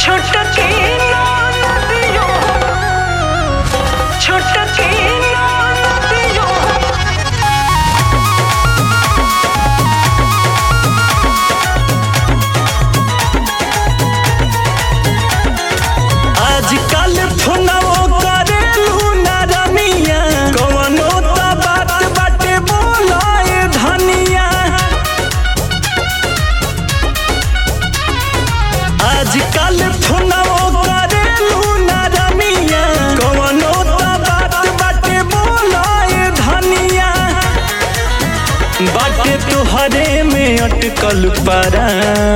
छोटकी नदियो छोटकी नदियो आजकल फोनवो करेलू ना रमिया कवनो त बात बाटे बोलाए धनिया आजकल फोनवो करेलू ना रमिया कवनो त बात बाटे बोलाए धनिया बाटे तोहरे में अटकल परा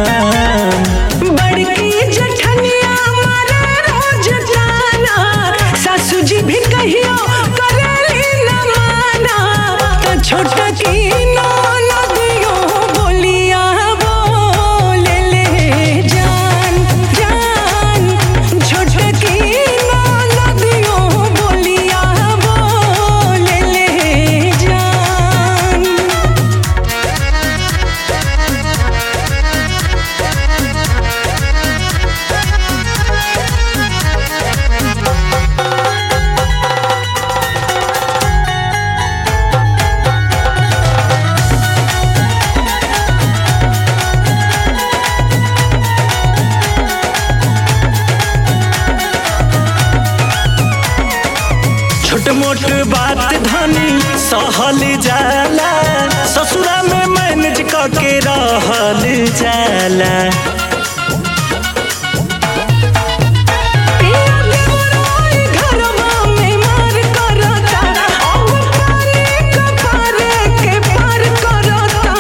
बड़की जठनिया मारे रोज जाना सासू जी भी कहियो करेली न माना तो छोटकी नदियो बोलिया बोले ले जान जान छोटकी नदियो बोलिया बोले ले जान छोट मोट बात धनी सहल जाला ससुरा में मैनेज करके रहल जाला पिया देवराय घरवा में मार करता अब पानी कपार के पार करता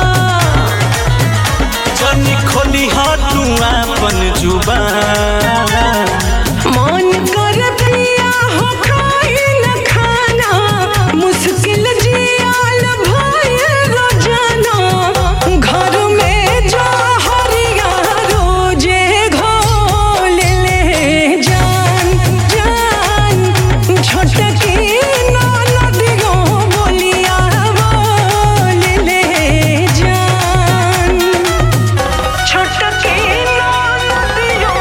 जनी खोली तू अपन जुबान मन कर पिया हो खाई न खाना मुश्किल जियाल भय रोजाना घर में जा हरिया रोजे घोल ले जान जान छोटकी नदियो बोलिया बोल ले जान छोटकी नदियो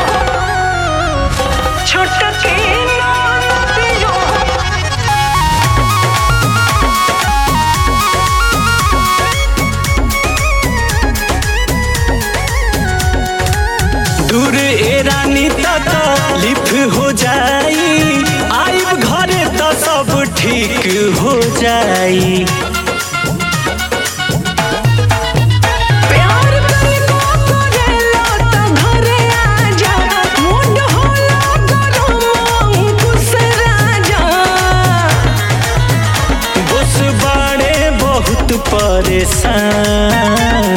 छोटकी नदियो दूर ए रानी तक लिफ हो जाई आइब घरे त सब ठीक हो जाई प्यार तनिको करेला त घरे आजा मुंड होला गरम अंकुश राजा बस बाड़े बहुत परेशान